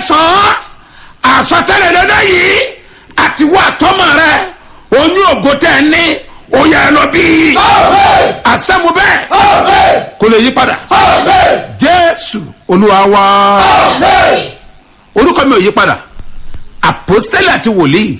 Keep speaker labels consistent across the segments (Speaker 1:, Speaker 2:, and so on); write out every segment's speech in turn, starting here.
Speaker 1: kẹsàn-án àsọtẹ́lẹ̀ lọ́dọ̀ yìí àti wà tọ́mọ rẹ oyún ògo tẹ̀ ní oyè ẹ lọ bí àsẹ́mu bẹ́ẹ̀ kò lè yí padà jésù olúwa wá orúkọ mi ò yí padà àpòstélì àti wòlíì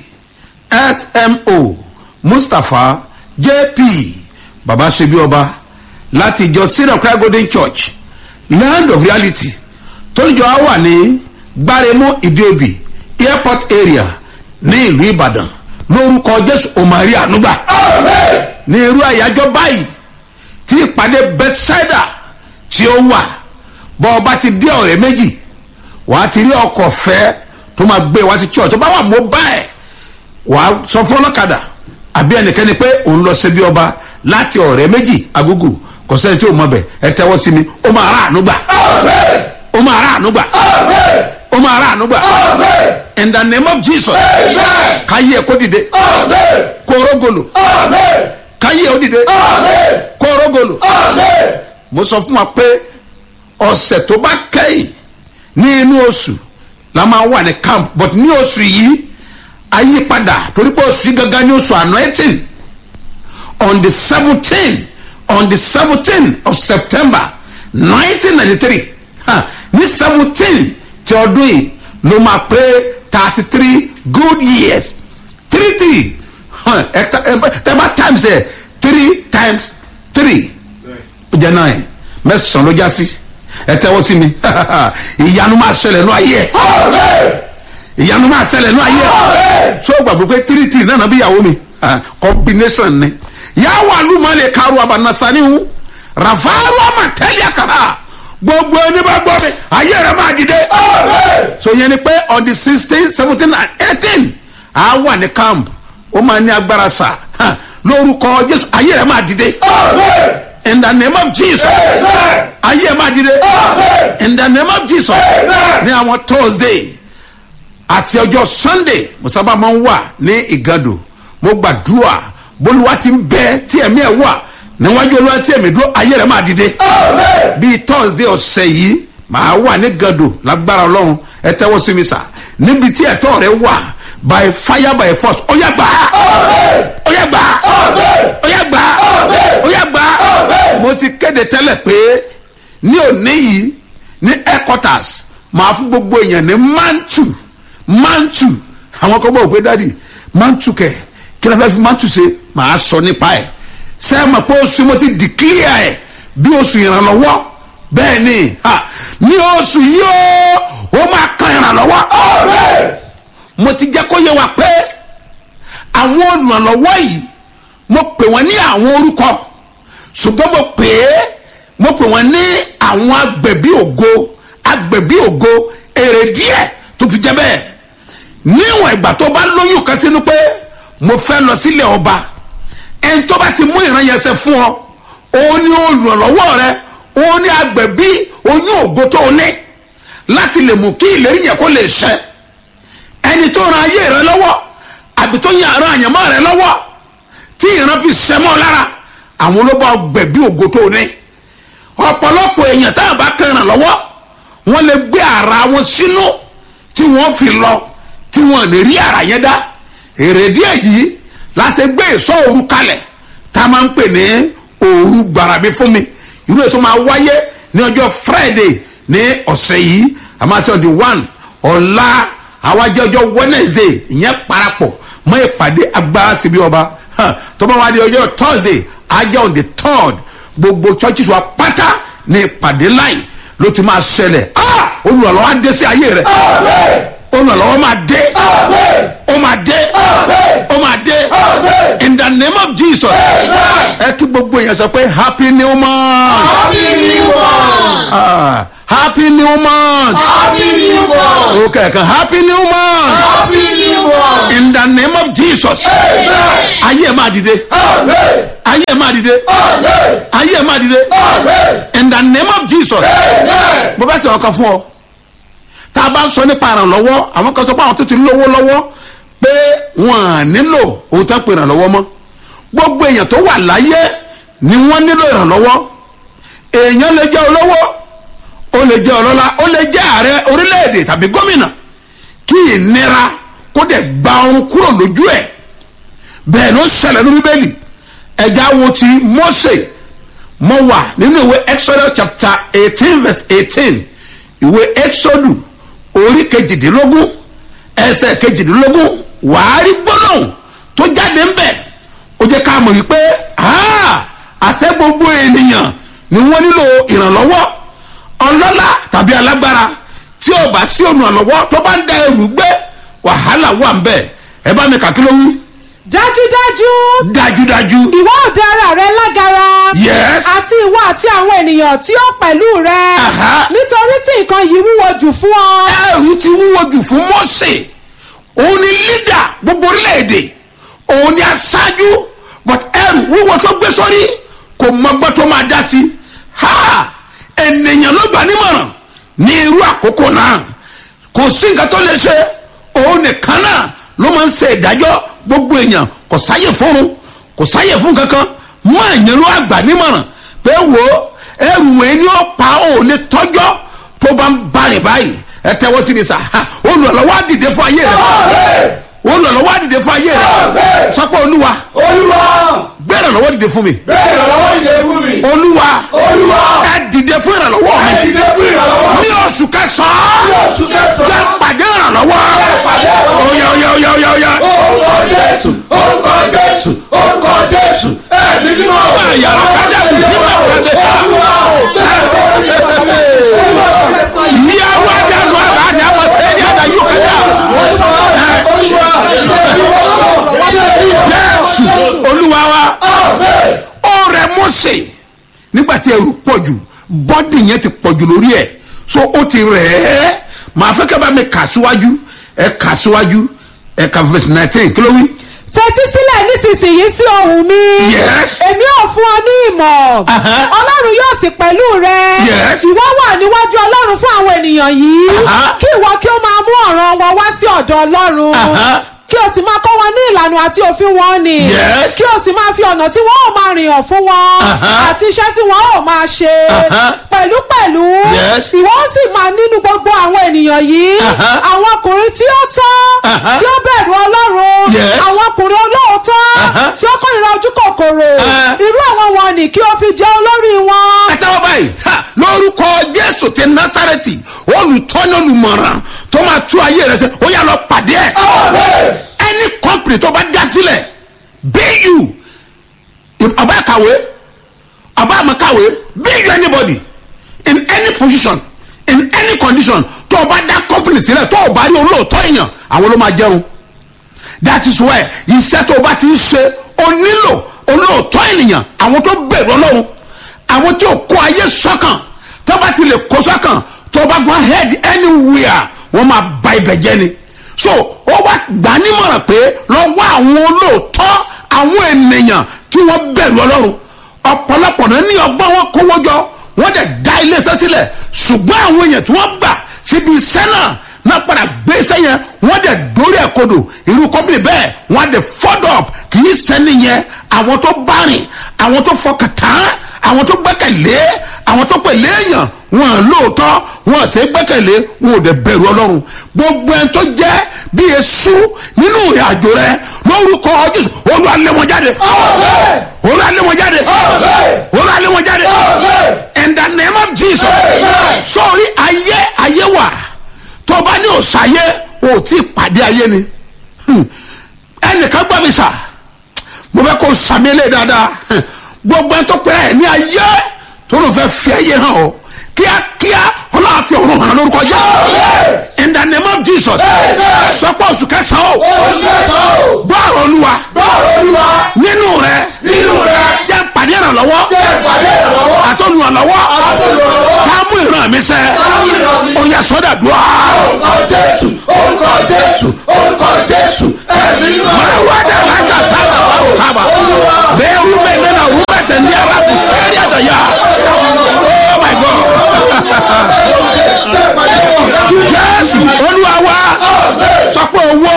Speaker 1: smo mustapha jp baba sebi ọba láti ìjọ syrian cry golden church land of reality tóníjọ á wà ní gbáremú ìdíòbí airport area ní ìlú ìbàdàn lórúkọ jésù omari ànúgbà ní irú àyájọ báyìí tí ìpàdé bethsaida tí ó wà bọ́ ọba ti dé ọ̀rẹ́ méjì wàá ti rí ọkọ̀ fẹ́ tó máa gbé wá sí church tó bá wà mọ́ báyìí wàá sọ fún ọlọ́kadà àbí ẹnikẹ́ni pé òun lọ síbi ọba láti ọ̀rẹ́ méjì agúgù kò sẹ́ni tí ò mọ̀ bẹ̀ ẹ tẹ́wọ́ sí mi ó máa rà ànúgbà ó máa rà ànúgbà ó máa rà ànúgbà in the name of jesus káyé ẹ kó dìde kó rógolo káyé ó dìde kó rógolo mo sọ fún wa pé ọ̀sẹ̀ tó bá kẹ́yìn ní inú oṣù la máa wà ní camp but ní oṣù yìí ayípadà torí pé oṣù yìí gangan ní oṣù anointing on the seventeen on the seventeen of september nineteen ninety three ní seventeen ti ọdún yìí ló máa pé thirty three good years three three tẹ́bá times ẹ̀ three times three ó jẹ́ nine mẹ́sàn-án ló já sí ẹ tẹ́wọ́ sí mi ìyanu máa ṣẹlẹ̀ ní ayé ẹ̀ ìyanu máa ṣẹlẹ̀ ní ayé ẹ̀ so gbàgbọ́ pé three three náà bí ìyàwó mi combination ni yàwó alumale karu abanasanihu rafaru amatẹ́lẹ̀ kàá gbogbo ẹni bá gbọ́ mi ayé rẹ̀ máa dìde so yẹn ni pé on the sixteen seventeen and eighteen a wà ní camp ó máa ní agbára sá lórúkọ jésù ayé rẹ̀ máa dìde in the name of jesus ayé máa dìde in the name of jesus ní àwọn thursday àti ọjọ́ sunday musaba máa ń wà ní ìgàdò mo gbàdúrà bólúwa ti ń bẹ tí ẹ̀mí ẹ̀ wà níwájú olúwa tí ẹ̀mí dúró ayé rẹ̀ máa dìde bíi thursday ọ̀sẹ̀ yìí màá wà ní gàdò lágbára ọlọ́run ẹ tẹ́wọ́ sí mi sà níbi tí ẹ̀tọ́ rẹ̀ wà by fire by force ó yà gbà ó yà gbà ó yà gbà ó yà gbà mo ti kéde tẹ́lẹ̀ pé ní òní yìí ní headquarters màá fún gbogbo èèyàn ní mantu mantu àwọn kan bọ̀ wò pé dádì mantu kẹ̀ kí ló fẹ́ fi mantu ṣe màá sọ nípa ẹ̀ sẹ́ẹ̀mọ̀ pé oṣù mo ti declare ẹ̀ bí oṣù ìrànlọ́wọ́ bẹ́ẹ̀ ni ní oṣù yìí ó ó máa kan ìrànlọ́wọ́ mo ti jẹ́ kó yẹ wa pé àwọn olùrànlọ́wọ́ yìí mo pè wọ́n ní àwọn orúkọ ṣùgbọ́n mo pè é mo pè wọ́n ní àwọn agbẹ̀bí ògo agbẹ̀bí ògo èrè díẹ̀ tó fi jẹ́ bẹ́ẹ̀ níwọ̀n ìgbà tó bá lóyún kan sínú pé mo fẹ́ lọ sílẹ̀ ọba ẹni tó bá ti mú ìran yẹn ṣe fún ọ òun ni olùrànlọ́wọ́ rẹ òun ni agbẹ̀bí oyún ògo tó o ní láti lè mú kí ìlérí yẹn kó lè ṣẹ ẹni tó ran ayé rẹ lọ́wọ́ àbí tó yan àrùn àyànmọ́ rẹ lọ́wọ́ tí ìran fi ṣẹ mọ́ lára àwọn ló bá gbẹ̀bí ògo tó o ní ọ̀pọ̀lọpọ̀ èèyàn tá a bá kẹràn lọ́wọ́ wọ́n lè gbé ara wọn sínú tí wọ́n fi lọ tí wọ́n lè rí ara yẹn dá èrèdí èyí láti gbé ìsọ òru kalẹ̀ tá a máa ń pè ní òru gbàràbí fún mi irú ètò máa wáyé ní ọjọ́ friday ní ọ̀sẹ̀ yìí àmọ́ àti ọ̀dì one ọ̀la àwájẹ́ ọjọ́ wednesday ìyẹn parapọ̀ mọ́ ìpàdé agbára síbi ọba tó bá wá di ọjọ́ thursday ajá on the third gbogbo churches wa pátá ní ìpàdé láì ló ti máa ṣẹlẹ̀ olùrànlọ́wọ́ á dé sí ayé rẹ̀ olùrànlọ́wọ́ máa dé ó máa dé ó máa dé in the name of jesus ẹ kí gbogbo èèyàn sọ pé happy new month
Speaker 2: Happy new month.
Speaker 1: Ah, happy new month
Speaker 2: Happy new month.
Speaker 1: ó kẹ̀kẹ́ happy new month
Speaker 2: Happy new month.
Speaker 1: in the name of jesus
Speaker 2: Amen.
Speaker 1: ayé ẹ̀ máa dìde
Speaker 2: Amen.
Speaker 1: ayé ẹ̀ máa dìde
Speaker 2: Amen.
Speaker 1: ayé ẹ̀ máa dìde
Speaker 2: Amen.
Speaker 1: in the name of jesus
Speaker 2: Amen.
Speaker 1: mo fẹ́ sọ̀rọ̀ kan fún ọ tá a bá ń sọ nípa ìrànlọ́wọ́ àwọn kan sọ pé àwọn tó ti lówó lọ́wọ́ pé wọ́n á nílò ohun tó ń pè ìrànlọ́wọ́ mọ́ gbogbo èèyàn tó wà láyé ni wọ́n nílò ìrànlọ́wọ́ èèyàn lè jẹ́ olówó ó lè jẹ́ ọlọ́lá ó lè jẹ́ ààrẹ orílẹ̀-èdè tàbí gómìnà kí ìnira kó dẹ̀ gba ọrùn kúrò lójú ẹ̀ bẹ́ẹ̀ ló ṣẹlẹ̀ ní bíbélì ẹja wo ti mose mo wà nínú ìwé exodus chapter eighteen verse eighteen ìwé exodus orí kejìdínlógún ẹsẹ̀ kejìdínlógún wàá rí gbólóhùn tó jáde ń bẹ̀ ó jẹ́ ká mọ̀ wípé àṣẹ gbogbo ènìyàn ni wọ́n nílò ìrànlọ́wọ́ ọlọ́lá tàbí alágbára tí ò bá sí olùrànlọ́wọ́ tó bá ń da ẹrù gbé wàhálà wà ń bẹ̀ ẹ bá mi kà kí ló wí.
Speaker 3: dájúdájú
Speaker 1: dájúdájú.
Speaker 3: ìwọ ò dá ara rẹ lágara.
Speaker 1: Yes.
Speaker 3: àti ìwọ àti àwọn ènìyàn tí ó pẹ̀lú rẹ.
Speaker 1: Aha.
Speaker 3: nítorí tí nǹkan yìí wúwo jù fún ọ.
Speaker 1: ẹrù ti wúwo jù fún mose òun ni lídà gbogbo orílẹ̀-èdè òun ni aṣáájú but ẹrù wúwo tó gbé sórí kò mọgbọ́n tó máa dá sí ha ènìyàn ló gbà nímọ̀ràn ní irú àkókò náà kò sí nǹkan tó lè ṣe òun nìkan náà ló máa ń ṣe ìdájọ́ gbogbo èèyàn kò sáyè fúnrun kò sáyè fún kankan mọ èèyàn ló àgbà nímọ̀ràn pé wo ẹrù wẹ̀ ni ó pa ó lè tọ́jọ́ tó bá ń bari báyìí ẹ tẹ́wọ́ sí ni sà ha, olùrànlọ́wọ́ á dìde fún ayé rẹ olùrànlọ́wọ́ á dìde fún ayé rẹ
Speaker 2: Àmín.
Speaker 1: sọpọ̀ olúwa
Speaker 2: olúwa
Speaker 1: gbé ìrànlọ́wọ́ dìde fún mi
Speaker 2: bẹ́ẹ̀ ìrànlọ́wọ́ ìdè fún mi
Speaker 1: olúwa
Speaker 2: olúwa
Speaker 1: ẹ dìde fún ìrànlọ́wọ́ mi
Speaker 2: ẹ dìde fún ìrànlọ́wọ́
Speaker 1: ní oṣù kẹsàn-án
Speaker 2: ní oṣù
Speaker 1: jẹ́
Speaker 2: kẹsàn-án
Speaker 1: pàdé ìrànlọ́wọ́
Speaker 2: jẹ́ pàdé ìrànlọ́wọ́.
Speaker 1: oya oya oya oya oya
Speaker 2: orúkọ jésù orúkọ jésù orúkọ jésù ẹ̀mí mímọ́
Speaker 1: yàrá kájà kù nígbà pàdé
Speaker 2: olúwa ò bẹ́ẹ̀
Speaker 1: ìyàwó àdàlù àbájá àmọ́ tẹ́lẹ̀ àdáyé kẹta jésù olúwa wa ó rẹ mọ́sẹ̀ nígbà tí ẹrù pọ̀ jù bọ́dì yẹn ti pọ̀ jù lórí ẹ̀ so ó ti rẹ̀ ẹ́ màá fẹ́ kẹ́ bá mi kà síwájú ẹ kà síwájú ẹ kà verse nineteen kí ló wí.
Speaker 3: fetí sílẹ̀ nísinsìnyí sí ohùn mi.
Speaker 1: Yes.
Speaker 3: èmi ò fún ọ ní ìmọ̀.
Speaker 1: Aha.
Speaker 3: ọlọ́run yóò sì pẹ̀lú rẹ.
Speaker 1: Yes.
Speaker 3: ìwọ wà níwájú ọlọ́run fún àwọn ènìyàn yìí.
Speaker 1: Aha.
Speaker 3: kí ìwọ kí ó máa mú ọ̀ràn wọn wá sí ọ̀dọ̀ ọlọ́run.
Speaker 1: Aha.
Speaker 3: kí o sì máa kọ́ wọn ní ìlànà àti òfin wọn ni.
Speaker 1: Yes.
Speaker 3: kí o sì máa fi ọ̀nà tí wọ́n ò máa rìn hàn fún wọn.
Speaker 1: Aha.
Speaker 3: àti iṣẹ́ tí wọ́n ò máa ṣe.
Speaker 1: Aha.
Speaker 3: pẹ̀lúpẹ̀lú.
Speaker 1: Yes.
Speaker 3: ìwọ ó sì máa nínú gbogbo àwọn ènìyàn yìí.
Speaker 1: Aha.
Speaker 3: àwọn ọkùnrin tí ó tọ́.
Speaker 1: Aha.
Speaker 3: tí ó bẹ̀rù ọlọ́run.
Speaker 1: Yes.
Speaker 3: àwọn ọkùnrin olóòótọ́.
Speaker 1: Aha.
Speaker 3: tí ó kórìíra ojú kòkòrò.
Speaker 1: Ah.
Speaker 3: irú àwọn wọn ni kí o fi jẹ́ olórí wọn.
Speaker 1: àtàwọn báyìí ha, lórúkọ jésù ti násàrẹ́tì olùtọ́ni olùmọ̀ràn tó máa tú ayé rẹ sẹ́ ó yà lọ pàdé ẹ̀ any company tó bá dá sílẹ̀ bu ọba kàwé ọba àmàkàwé bu anybody in any position in any condition tó o bá dá company sílẹ̀ tó o bá rí olóòótọ́ èèyàn àwọn ló máa jẹun that is why iṣẹ́ tó o bá ti ń ṣe o nílò olóòótọ́ ènìyàn àwọn tó bẹ̀rù ọlọ́run àwọn tí ò kó ayé sọ́kàn tó bá ti lè kó sọ́kàn tó bá fún head anywhere wọ́n máa ba ibẹ̀ jẹ́ ni so ó wá gbà nímọ̀ràn pé lọ wá àwọn olóòótọ́ àwọn ènìyàn tí wọ́n bẹ̀rù ọlọ́run ọ̀pọ̀lọpọ̀ náà ní ọgbọ́n wọn kówó jọ wọ́n dẹ̀ dá iléeṣẹ́ sílẹ̀ ṣùgbọ́n àwọn èèyàn tí wọ́n gbà síbi iṣẹ́ náà náà padà gbé iṣẹ́ yẹn wọ́n dẹ̀ dórí ẹ̀ kodò irú kọ́mpìnì bẹ́ẹ̀ wọ́n á dẹ̀ fọ́dọ̀ up kì í sẹ́ni yẹn àwọn tó bá rìn àwọn tó fọkàn tán àwọn tó gbẹ́kẹ̀lé àwọn tó pèlè èèyàn wọn à lóòótọ́ wọn à sẹ́ gbẹ́kẹ̀lé wọn ò dẹ̀ bẹ̀rù ọlọ́run gbogbo ẹni tó jẹ́ bí esu nínú ìrìnàjò rẹ lórúkọ jésù olú alẹ́ wọn jáde olú alẹ́ wọn jáde olú alẹ́ wọn jáde in the name of jesus
Speaker 2: Amen.
Speaker 1: sọrí ayé ayé wà tó bá ní òsàyé o tí ì pàdé ayé ni Hmm. ẹnìkan gbọ́ mi sà mo fẹ́ kó sàmì lé dáadáa Hmm. gbogbo ẹni tó pẹ́ ẹ̀ ní ayé tó ló fẹ́ fi ayé hàn ọ́ kíákíá ọlọ́run fi ọ̀run hàn lórúkọ jésù in the name of jesus
Speaker 2: Amen.
Speaker 1: sọpọ̀ oṣù kẹsàn-án o gbọ́ ọ̀rọ̀ olúwa nínú rẹ jẹ́ pàdé ìrànlọ́wọ́ àtọ́nùrànlọ́wọ́ tá a mú ìran mi sẹ́ ó yẹ sọ́dà dùá. máa wá dẹ̀ lájà sábà wà ó tábà bẹ́ẹ̀ rú bẹ́ẹ̀ nínú àwọn bẹ́ẹ̀ tẹ̀ ní arábì fẹ́ẹ́rì àdàyà oh my god jésù olúwa wá sọpọ̀ owó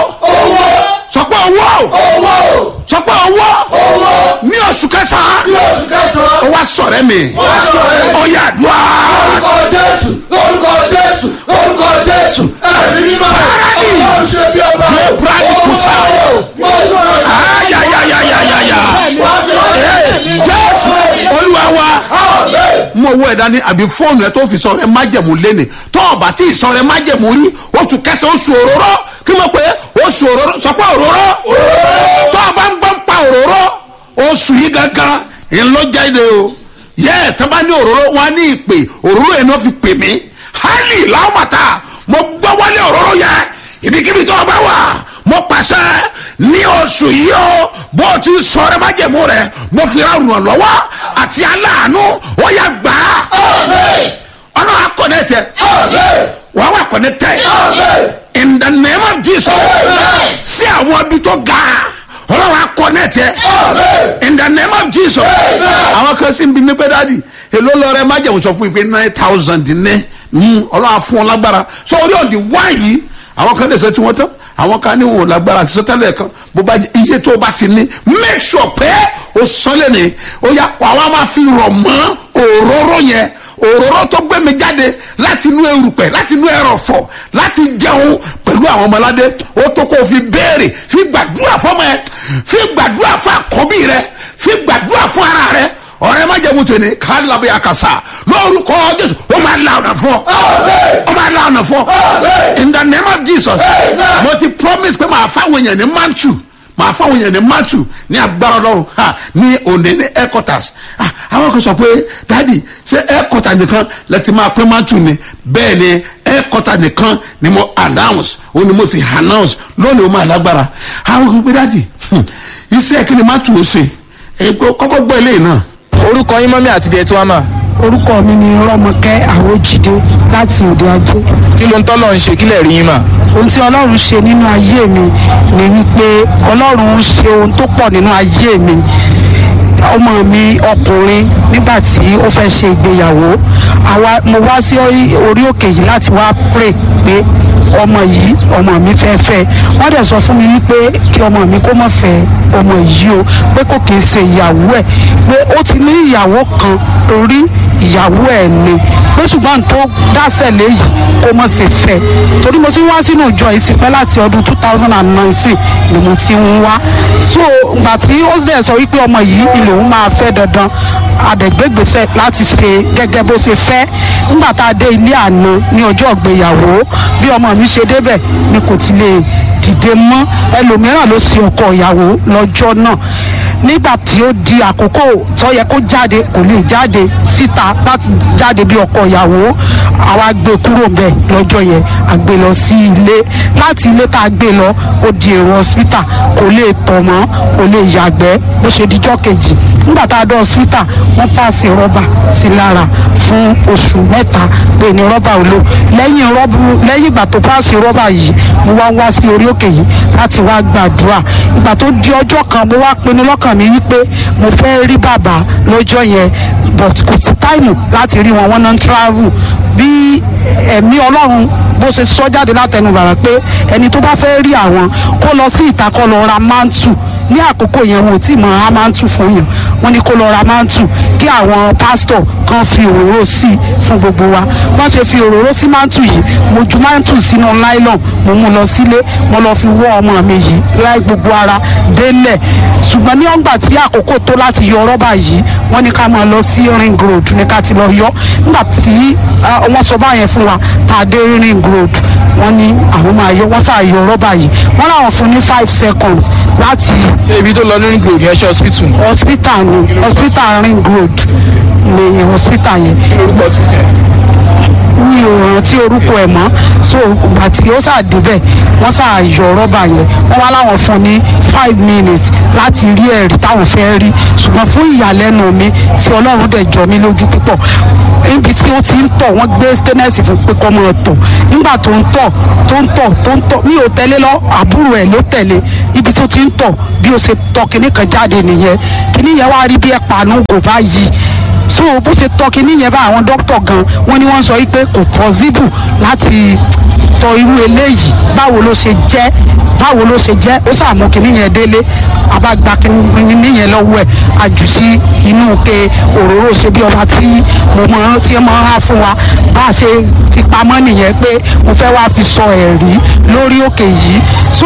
Speaker 1: sọpọ̀ owó sọpọ̀ owó ní oṣù kẹsàn-án wá sọ̀rẹ́ mi ó yà dùá
Speaker 2: orúkọ jésù orúkọ jésù orúkọ jésù ẹ̀mí mímọ́ ọlọ́run ṣe bí ọba
Speaker 1: Yé Brady Kusa. ayayayayaya jésù olúwa wa mo wo ẹ̀dá ní àbí fóònù ẹ tó fi sọ rẹ májẹ̀mú léni tó ọba tí ì sọ rẹ májẹ̀mú rí oṣù kẹsàn-án oṣù òróró kí mo pè é oṣù òróró sọ pé òróró tó ọba ń gbọ́n pa òróró oṣù yìí gangan ńlọjáde o yẹ ẹ tó bá ní òróró wọn ní ìpè òróró yẹn náà fi pè mí hali láwùmọ̀tà mo gbọ́ wọlé òróró yẹ ibikíbi tó ọba wà mo pàṣẹ ní oṣù yìí o bó o ti sọ rẹ májẹ̀mú rẹ mo fi ra ràn lọ́wọ́ àti aláàánú ó yà gbà á ọ̀nà akọ̀nẹ́tẹ̀ wà wà connected in the name of jesus sí àwọn ibi tó ga ọlọ́wà connected in the name of jesus àwọn kan sì ń bi mí pé dáàdi èló lọ rẹ májẹ̀mú sọ fún mi pé nine thousand ní ọlọ́wà fún ọ lágbára so orí òǹdí wáyé àwọn kan lè sọ tí wọ́n tán àwọn kan ní wọn ò lágbára sísọ tẹ́lẹ̀ kan bó bá jẹ́ iye tó o bá ti ní make sure pé o sọ́lẹ̀ ni ó yà wàá máa fi rọ̀ mọ́ òróró yẹn òróró tó gbé mi jáde láti inú erùpẹ̀ láti inú ẹrọ̀fọ̀ láti jẹun pẹ̀lú àwọn ọmọládé ó tó kó o fi béèrè fi gbàdúrà fọmọ ẹ fi gbàdúrà fún àkọ́bí rẹ fi gbàdúrà fún ara rẹ ọ̀rẹ́ má jẹ́ mutu ni ká lábẹ́ àkàsà lórúkọ jésù ó máa la ọ̀nà fún ọ ó máa la ọ̀nà fún ọ in the name of jesus mo ti promise pé màá fáwọn èèyàn ní mantu màá fáwọn èèyàn ní mantu ní agbára ọlọ́run ha ní òní ní headquarters ah àwọn kan sọ pé dadi ṣé headquarters nìkan lẹ́tì máa pín mantu ni bẹ́ẹ̀ ni headquarters nìkan ni mo announce ó ní mo sì announce lónìí ó máa lágbára àwọn kan pé dadi iṣẹ́ kí ni mantu ó ṣe kọ́kọ́ gbọ́ eléyìí náà
Speaker 4: orúkọ yín mọ́mí àti bíi ẹ tí wọ́n mà
Speaker 5: orúkọ mi ni rọmọkẹ́ àwòjídé láti òde ajé
Speaker 4: kí ló ń tọ́lọ̀ ń ṣe kílẹ̀ rí yín mà.
Speaker 5: ohun tí ọlọ́run ṣe nínú ayé mi ni wípé ọlọ́run ń ṣe ohun tó pọ̀ nínú ayé mi ọmọ mi ọkùnrin nígbà tí ó fẹ́ ṣe ìgbéyàwó àwa mo wá sí orí òkè yìí láti wá pray pé ọmọ yìí ọmọ mi fẹ́ fẹ́ wọ́n dẹ̀ sọ fún mi wípé kí ọmọ mi kó má fẹ́ ọmọ yìí o pé kò kì í ṣe ìyàwó ẹ̀ pé ó ti ní ìyàwó kan rí ìyàwó ẹ̀ ni pé ṣùgbọ́n tó dásẹ̀ léyìí kó má ṣe fẹ́ torí mo ti ń wá sínú ìjọ yìí sí pẹ́ láti ọdún two thousand and nineteen ni mo ti ń wá so ìgbà tí ó dẹ̀ sọ wípé ọmọ yìí ilé òun máa fẹ́ dandan àdẹ̀gbẹ́gbèsẹ̀ láti ṣe gẹ́gẹ́ bó ṣe fẹ́ nígbà tá a dé ilé àná ní ọjọ́ ìgbéyàwó bí ọmọ mi ṣe débẹ̀ ni kò ti lè dìde mọ́ ẹlòmíràn ló ṣe ọkọ ìyàwó lọ́jọ́ náà nígbà tí ó di àkókò tó yẹ kó jáde kò lè jáde síta láti jáde bí ọkọ ìyàwó àwa gbé kúrò bẹ́ẹ̀ lọ́jọ́ yẹn a gbé lọ sí ilé láti ilé tá a gbé lọ ó di èrò hospital kò lè tọ̀ mọ́ kò lè yàgbẹ́ bó ṣe dijọ́ kejì nígbà tá a dọ̀ hospital wọ́n fàṣẹ rọ́bà sí lára fún oṣù mẹ́ta pé ní rọ́bà ò lò lẹ́yìn rọ́bù lẹ́yìn ìgbà tó fàṣẹ rọ́bà yìí mo wá wá sí orí òkè yìí láti wá gbàdúrà ìgbà tó di ọjọ́ kan mo wá pinnu lọ́kàn mi wípé mo fẹ́ rí bàbá lọ́jọ́ yẹn but kò sí táìmù láti rí wọn wọn náà ń travel bí ẹ̀mí ọlọ́run bó ṣe sọ jáde látẹnu bàbá pé ẹni tó bá fẹ́ rí àwọn kó lọ sí ìta kó lọ ra mántù ní àkókò yẹn wọn ò tí ì mọ á mántù fún yàn wọn ní kó lọ ra mántù kí àwọn pásítọ̀ kan fi òróró sí i fún gbogbo wa wọ́n ṣe fi òróró sí mántù yìí mo ju mántù sínú nylon mo mú lọ sílé mo lọ fi wọ́ ọmọ mi yìí láì gbogbo ara délẹ̀ ṣùgbọ́n ní ọgbà tí àkókò tó láti yọ rọ́bà yìí wọ́n ní ká máa lọ sí ring road ní ká ti lọ yọ nígbà tí wọ́n sọ báyẹn fún wa tá a dé ring road wọ́n ní àwọn máa yọ wọ́n sáà yọ rọ́bà yìí wọ́n láwọn fún ní five seconds láti
Speaker 4: ṣé ibi tó lọ lórí gbòòrò yẹn ṣe hospital ni.
Speaker 5: hospital ni hospital ring road ni hospital yẹn
Speaker 4: orúkọ hospital yẹn.
Speaker 5: mi ò rántí orúkọ ẹ̀ mọ́ so ìgbà tí ó sáà débẹ̀ wọ́n sáà yọ rọ́bà yẹn wọ́n wá láwọn fún ní five minutes láti rí ẹ̀rí táwọn fẹ́ rí ṣùgbọ́n fún ìyàlẹ́nu mi tí ọlọ́run dẹ̀ jọ mí lójú púpọ̀ níbi tí ó ti ń tọ̀ wọ́n gbé stainless fún pé kọ́ mọ́ tọ̀ nígbà tó ń tọ̀ tó ń tọ̀ tó ń tọ̀ mi ò tẹ̀lé lọ àbúrò ẹ̀ ló tẹ̀lé ibi tó ti ń tọ̀ bí ó ṣe tọ̀ kíní kan jáde nìyẹn kíní yẹn wá rí bí ẹ̀ pàánù kò bá yí so bó ṣe tọ́ kíní yẹn bá àwọn dókítà gan wọ́n ní wọ́n sọ wípé kò possible láti tọ̀ irú eléyìí báwo ló ṣe jẹ́ báwo ló ṣe jẹ́ ó sàmú kíní yẹn délé àbágbá kínní yẹn lọ́wọ́ ẹ̀ àjù sí inú ke òróró ṣe bí ọba tí mo mọ tí mo rán fún wa bá a ṣe fi pamọ́ nìyẹn pé mo fẹ́ wá fi sọ ẹ̀rí lórí òkè yìí so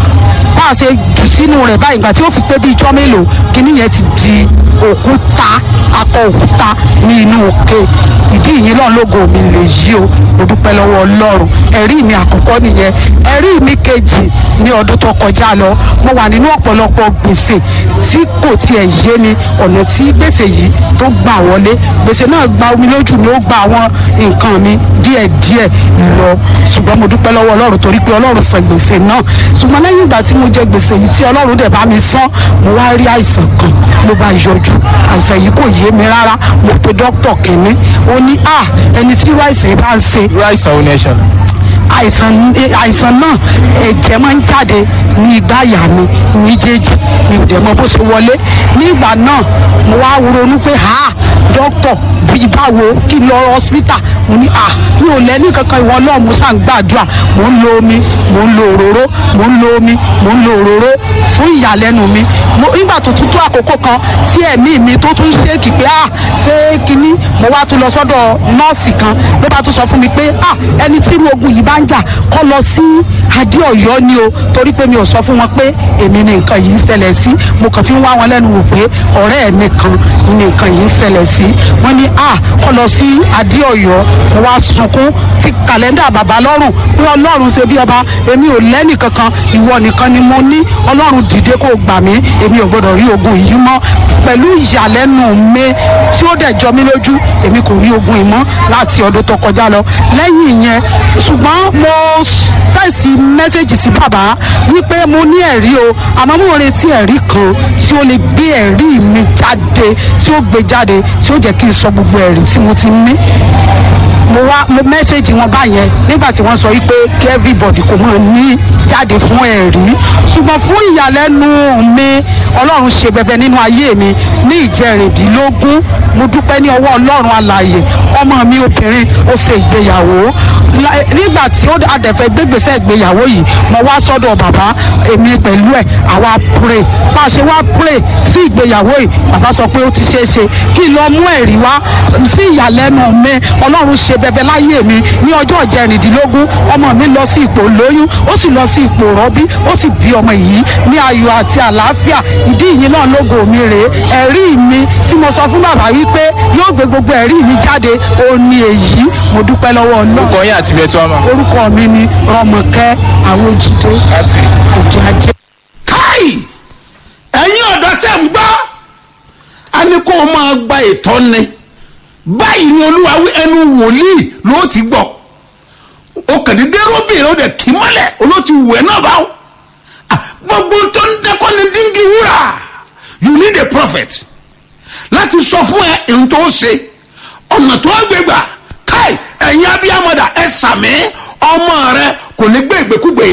Speaker 5: bá a ṣe jù sínú rẹ̀ báyìí ìgbà tí ó fi pé bí ijọ́ mélòó kínní yẹn ti di òkúta akọ òkúta ní inú òkè ìdí ìyìn náà lógo mi lè yí o mo dúpẹ́ lọ́wọ́ ọlọ́run ẹ̀rí mi àkọ́kọ́ nìyẹn ẹ̀rí mi kejì ní ọdún tó kọjá lọ mo wà nínú ọ̀pọ̀lọpọ̀ gbèsè tí kò tiẹ̀ yé mi ọ̀nà tí gbèsè yìí tó gbà wọlé gbèsè náà gba omi lójú mi ó gba àwọn nǹkan mi díẹ̀díẹ̀ lọ ṣùgbọ́n mo dúpẹ́ lọ́wọ́ ọlọ́run torí pé ọlọ́run san gbèsè náà ṣùgbọ́n lẹ́yìn ìgbà tí mo jẹ gbèsè yìí tí ọlọ́run dẹ̀ bá mi san mo wá rí àìsàn kan ló bá yọjú àìsàn yìí kò yé mi rárá mo pe dókítà kìnní ó ní à ẹni tí irú àìsàn yìí bá ń ṣe
Speaker 4: irú àìsàn ò ní ẹ ṣẹlẹ̀.
Speaker 5: àìsàn àìsàn náà ẹ̀jẹ̀ máa ń jáde ní igbá àyà mi méjèèjì mi ò dẹ̀ mọ bó ṣe wọlé nígbà náà mo wá ronú pé ha dókítà bíi báwo kí n lọ hospital mo ní ah mi ò lẹ́ni kankan ìwọ náà mo ṣáà ń gbàdúrà mo ń lo omi mo ń lo òróró mo ń lo omi mo ń lo òróró fún ìyàlẹ́nu mi mo nígbà tó tún tó àkókò kan tí ẹ̀mí mi tó tún ṣéèkì pé ah ṣé kinní mo wá tún lọ sọ́dọ̀ nọ́ọ̀sì kan ló bá tún sọ fún mi pé ah ẹni tí irú ogun yìí bá ń jà kọ́ lọ sí adé ọ̀yọ́ ni o torí pé mi ò sọ fún wọn pé èmi ni nǹkan yìí ń ṣẹlẹ̀ sí mo kàn fi ń wá wọn lẹ́nu wò pé ọ̀rẹ́ mi kan ni nǹkan yìí ń ṣẹlẹ̀ sí wọ́n ní ah kọ́ lọ sí adé ọ̀yọ́ mo wá sunkún fi kàlẹ́ndà bàbá lọ́rùn pé ọlọ́run ṣe bí ọba èmi ò lẹ́nì kankan ìwọ nìkan ni mo ní ọlọ́run dìde kó gbà mí èmi ò gbọdọ̀ rí ogun yìí mọ́ pẹ̀lú ìyàlẹ́nu mi tí ó dẹ̀ jọ mí lójú èmi kò rí ogun yìí mọ́ láti ọdún tó kọjá lọ lẹ́yìn ìyẹn ṣùgbọ́n mo tẹ̀sí mẹ́sẹ̀gì sí bàbá wípé mo ní ẹ̀rí o àmọ́ mo retí ẹ̀rí kan tí ó lè gbé ẹ̀rí mi jáde tí ó gbé jáde tí ó jẹ́ kí n sọ gbogbo ẹ̀rí tí mo ti ní mo wá mo mẹ́sẹ̀gì wọn báyẹn nígbà tí wọ́n sọ wípé kí everybody kò mọ̀ ní jáde fún ẹ̀rí ṣùgbọ́n fún ìyàlẹ́nu mi ọlọ́run ṣe bẹbẹ nínú ayé mi ní ìjẹrìndínlógún mo dúpẹ́ ní ọwọ́ ọlọ́run alààyè ọmọ mi obìnrin ó ṣe ìgbéyàwó La- nígbà tí ó adẹ̀fẹ́ gbégbèsè ìgbéyàwó yìí mo wá sọ́dọ̀ bàbá èmi pẹ̀lú ẹ̀ àwa pray bá a ṣe wá pray sí ìgbéyàwó yìí bàbá sọ pé ó ti ṣeé ṣe kí n lọ mú ẹ̀rí wá sí ìyàlẹ́nu mi ọlọ́run ṣe bẹbẹ láyé mi ní ọjọ́ ìjẹrìndínlógún ọmọ mi lọ sí ipò lóyún ó sì lọ sí ipò rọ́bí ó sì bí ọmọ yìí ní ayọ̀ àti àlàáfíà ìdí yìí náà lógo mi rèé ẹ̀rí mi tí mo sọ fún bàbá wípé yóò gbé gbogbo ẹ̀rí mi jáde ó ní èyí mo dúpẹ́ lọ́wọ́ ọlọ́run
Speaker 4: orúkọ yín àti ibi tí wọ́n mọ̀.
Speaker 5: orúkọ mi ni rọmọkẹ́ àwòjìdé
Speaker 4: láti
Speaker 5: òjò ajé.
Speaker 1: káì ẹ̀yin ọ̀dọ́ sẹ́ ń gbọ́ a ní kó o máa gba ìtọ́ni báyìí ni olúwa wí ẹnu wòlíì ló ti gbọ́ o kàdédé róbìnrin ó dẹ̀ kí mọ́lẹ̀ olóòtú wẹ̀ náà báwo Ah, gbogbo tó ń dẹ́kọ́ ni díngì wúrà you need a prophet láti sọ fún ẹ èyí tó ṣe ọ̀nà tó gbé gbà káì ẹ̀yin abiyamọ̀dà ẹ sàmì ọmọ rẹ kò ní gbé ìgbékúgbé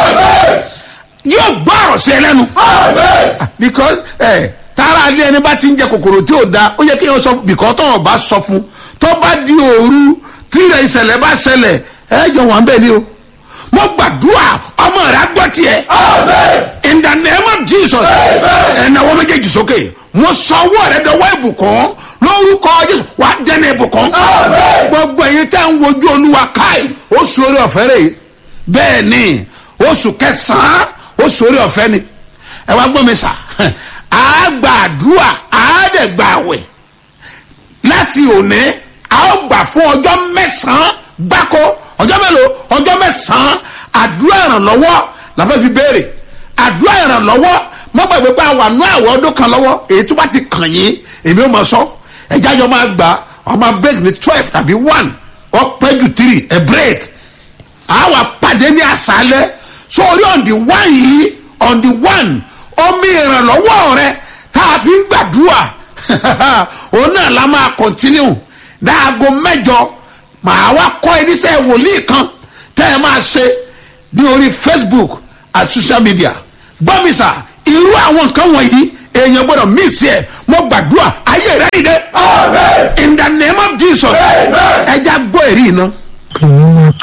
Speaker 1: yóò gbọ́ ọ̀rọ̀ sí ẹ lẹ́nu because ẹ tara adé ẹni bá ti ń jẹ kòkòrò tí ò da ó yẹ kí wọn sọ fún bìkọ́ tó wọn bá sọ fún tó bá di òru tí ilẹ̀ ìṣẹ̀lẹ̀ bá ṣẹlẹ̀ ẹ jọ wọn bẹ́ẹ̀ ni o mo gbàdúrà ọmọ rẹ á gbọ́ tiẹ̀ in the name of jesus ẹnna wọn méjèèjì sókè mo sọ ọwọ́ rẹ dọwọ́ ìbùkún lórúkọ jésù wà á dẹ́nu ìbùkún gbogbo ẹ̀yin tẹ́ ń wojú olúwa káì ó sórí ọ̀fẹ́ rẹ̀ bẹ́ẹ̀ ni oṣù kẹsàn-án ó sórí ọ̀fẹ́ ni ẹ wá gbọ́ mi sà á gba àdúrà á dẹ̀ gba àwẹ̀ láti òní a ó gbà fún ọjọ́ mẹ́sàn-án gbáko ọjọ́ mélòó ọjọ́ mẹ́sàn-án àdúrà ìrànlọ́wọ́ la fẹ́ fi béèrè àdúrà ìrànlọ́wọ́ mọ́ gbàgbé pé àwọn àánú àwọ̀ ọdún kan lọ́wọ́ èyí tó bá ti kàn yín èmi ò mọ̀ sọ ẹ̀já yọ máa gbà ọmọ break ní twelve tàbí one ọpẹ́ ju three ẹ̀ break àwa pàdé ní àṣálẹ́ sórí on the one yìí on the one omi ìrànlọ́wọ́ rẹ tá a fi ń gbàdúrà òun náà la máa continue dáago mẹ́jọ màá wá kọ́ ẹníṣẹ́ wòlíì kan tẹ́ ẹ máa ṣe ní orí facebook àti social media gbọ́mísà irú àwọn nǹkan wọ̀nyí èèyàn gbọ́dọ̀ miss ẹ̀ mo gbàdúrà ayé rẹ̀ nìde in the name of jesus ẹ já gbọ́ èrí iná.
Speaker 6: èmi mo